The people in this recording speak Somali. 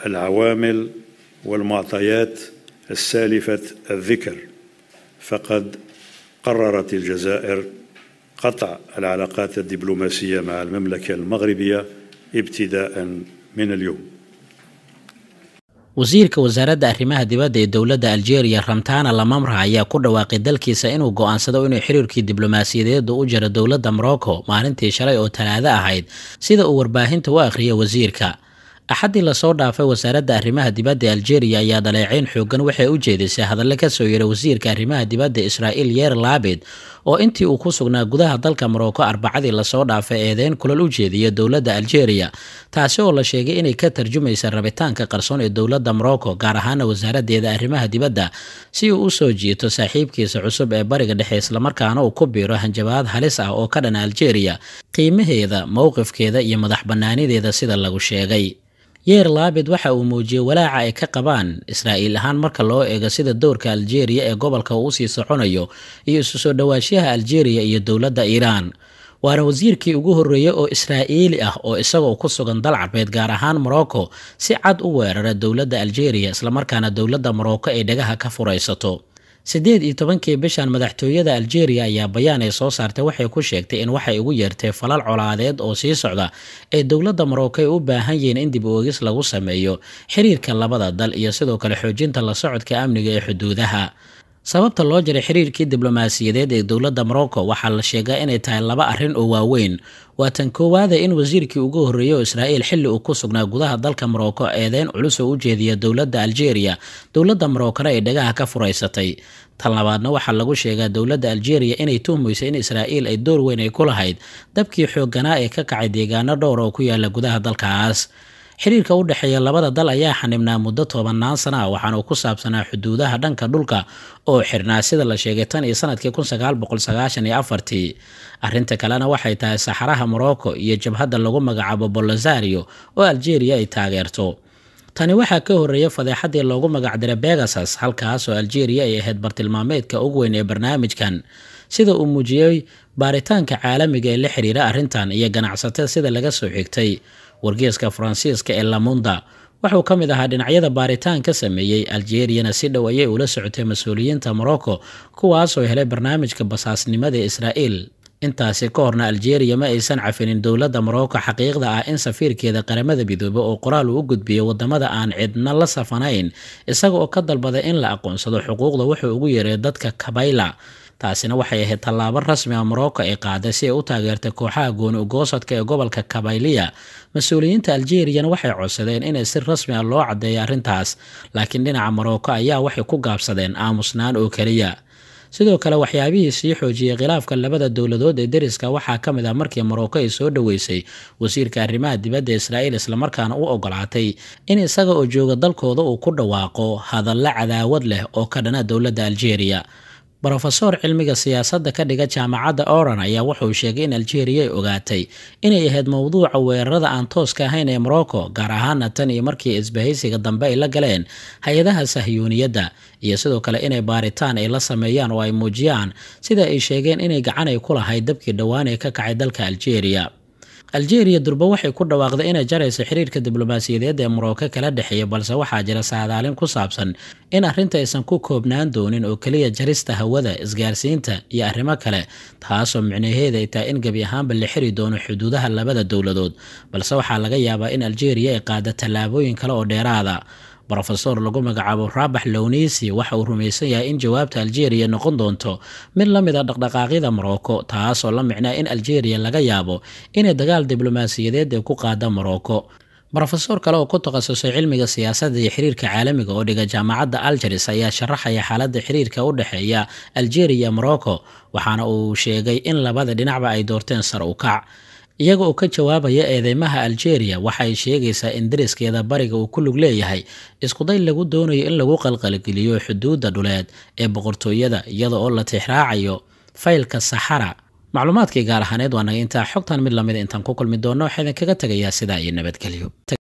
العوامل والمعطيات السالفة الذكر فقد قررت الجزائر قطع العلاقات الدبلوماسية مع المملكة المغربية ابتداء من اليوم wasiirka wasaaradda arrimaha dibadda ee dowladda aljeeriya ramtana lamamra ayaa ku dhawaaqay dalkiisa inuu go'aansado inuu xiriirkii diblomaasiyadeedu u jiro dowladda morocco maalintii shalay oo talaado ahayd sida uu warbaahinta u akhriyay wasiirka axaddii lasoo dhaafay wasaaradda arrimaha dibadda ee aljeeriya ayaa dhaleeceyn xoogan waxay u jeedisay hadalle kasoo yeeray wasiirka arrimaha dibadda israa'iil yeer laabid oo intii uu ku sugnaa gudaha dalka morocco arbacadii lasoo dhaafay eedeyn kulal u jeediya dowladda aljeeriya taasi oo la sheegay inay ka tarjumaysa rabitaanka qarsoon ee dowladda morocco gaar ahaana wasaaraddeeda arrimaha dibadda si uu u soo jiito saaxiibkiisa cusub ee bariga dhexe islamarkaana uu ku biiro hanjabaad halis ah oo ka dhan aljeeriya qiimaheeda mowqifkeeda iyo madax bannaanideeda sida lagu sheegay yeer laabid waxa uu muujiyey walaaca ay ka qabaan israa'iil ahaan marka loo eego sida dowrka aljeeriya ee gobolka uu usii soconayo iyo isu soo dhowaanshiyaha aljeeriya iyo dowladda iiraan waana wasiirkii ugu horreeyey oo israa'iili ah oo isagoo ku sugan dal carbeed gaar ahaan morocco si cad u weerara dowladda aljeeriya islamarkaana dowladda morocco ay dhagaha ka furaysato siddeed iyo tobankii bishan madaxtooyada aljeeriya ayaa bayaan ay soo saartay waxay ku sheegtay in waxay ugu yeertay falal colaadeed oo sii socda ee dowladda morocco ay u baahan yihiin in dib oogis lagu sameeyo xiriirka labada dal iyo sidoo kale xoojinta la socodka amniga ee xuduudaha sababta loo jaray xiriirkii diblomaasiyadeed ee dowladda morocco waxaa la sheegaa inay tahay laba arrin oo waaweyn waa tan koowaada in wasiirkii ugu horreeyey oo israa'iil xilli uu ku sugnaa gudaha dalka morocco eedeyn culus oo u jeediya dowladda aljeeriya dowladda moroccona ay dhagaha ka furaysatay tan labaadna waxaa lagu sheegaa dowladda aljeeriya inay tuhmayso in israa'iil ay door weyn ay ku lahayd dabkii xoogganaa ee ka kacay deegaano dhowr oo ku yaala gudaha dalkaas xiriirka u dhexeeya labada dal ayaa xanibnaa muddo tobanaan sana ah waxaana uu ku saabsanaa xuduudaha dhanka dhulka oo xirnaa sida la sheegay tan iyo sanadkii kun sagaal boqol sagaashan iyo afartii arrinta kalena waxay tahay saxaraha morocco iyo jabhadda lagu magacaabo bolosario oo aljeeriya ay taageerto tani waxaa ka horreeya fadeexadii loogu magacdiray begasus halkaas oo aljeeriya ay ahayd bartilmaameedka ugu weyn ee barnaamijkan sida uu muujiyey baaritaanka caalamiga ee la xiriira arrintan iyo ganacsatada sida laga soo xigtay wargeeska faransiiska ee lamunda wuxuu ka mid ahaa dhinacyada baaritaan ka sameeyey aljeriyana si dhow ayay ula socotay mas-uuliyiinta morocco kuwaasoo helay barnaamijka basaasnimada ee israa'iil intaasi ka horna aljeeriya ma aysan cafinin dowladda morocco xaqiiqda ah in safiirkeeda qaramada midoobe oo qoraal uu u gudbiyey wadamada aan cidna la safanayn isaga oo ka dalbaday in la aqoonsado xuquuqda wuxuu ugu yeeray dadka kabayla taasina waxay ahayd tallaabo rasmi a morocco ay qaaday si ay u taageertay kooxaha gooni ugoosadka ee gobolka kabayliya mas-uuliyiinta aljeriyana waxay codsadeen inay si rasmi ah loo caddeeyo arrintaas laakiin dhinaca morocco ayaa waxay ku gaabsadeen aamusnaan oo keliya sidoo kale waxyaabihii sii xoojiyey khilaafka labada dowladood ee deriska waxaa ka mid ah markii morocco ay soo dhoweysay wasiirka arrimaha dibadda israa'iil islamarkaana u ogolaatay in isaga oo jooga dalkooda uu ku dhawaaqo hadallo cadaawad leh oo ka dhana dowladda aljeeriya brofesor cilmiga siyaasadda ka dhiga jaamacadda oran ayaa wuxuu sheegay in aljeeriya ay ogaatay inay ahayd mowduuca weerarada aan tooska ahayn ee morocco gaar ahaana tan iyo markii isbahaysiga dambe ay la galeen hay-adaha sahyuuniyadda iyo sidoo kale inay baaritaan ay la sameeyaan oo ay muujiyaan sida ay sheegeen inay gacan ay ku lahayd dabkii dhowaan ee ka kacay dalka aljeeriya aljeeriya durba waxay ku dhawaaqday inay jarayso xiriirka diblomaasiyadeed ee morocco kala dhexeeya balse waxaa jira saadaalin ku saabsan in arrinta aysan ku koobnaan doonin oo keliya jarista hawada isgaarsiinta iyo arrimo kale taasoo micnaheeda ay tahay in gebi ahaanba la xiri doono xuduudaha labada dowladood balse waxaa laga yaabaa in aljeeriya ay qaada tallaabooyin kale oo dheeraada brofesor lagu magacaabo rabax lownisi waxa uu rumaysan yahay in jawaabta aljeeriya noqon doonto mid la mid a dhaqdhaqaaqyada morocco taasoo la micnaa in aljeeriya laga yaabo inay dagaal diblomaasiyadeed ay ku qaada morocco brofesor kale oo ku takhasusay cilmiga siyaasadda iyo xiriirka caalamiga oo dhiga jaamacadda algeris ayaa sharaxaya xaaladda xiriirka u dhexeeya aljeeriya morocco waxaana uu sheegay in labada dhinacba ay doorteen sar u kac iyaga oo ka jawaabaya eedeymaha aljeeriya waxay sheegaysaa in dariskeeda bariga uu ku lug leeyahay iskuday lagu doonayo in lagu qalqalgeliyo xuduudda dhuleed ee boqortooyada iyada oo la tixraacayo faylka saxara macluumaadkii gaar ahaaneed waa naga intaa xogtan mid lamid intaan ku kulmi doonno waxaa idinkaga tegayaa sidaa iyo nabadgelyo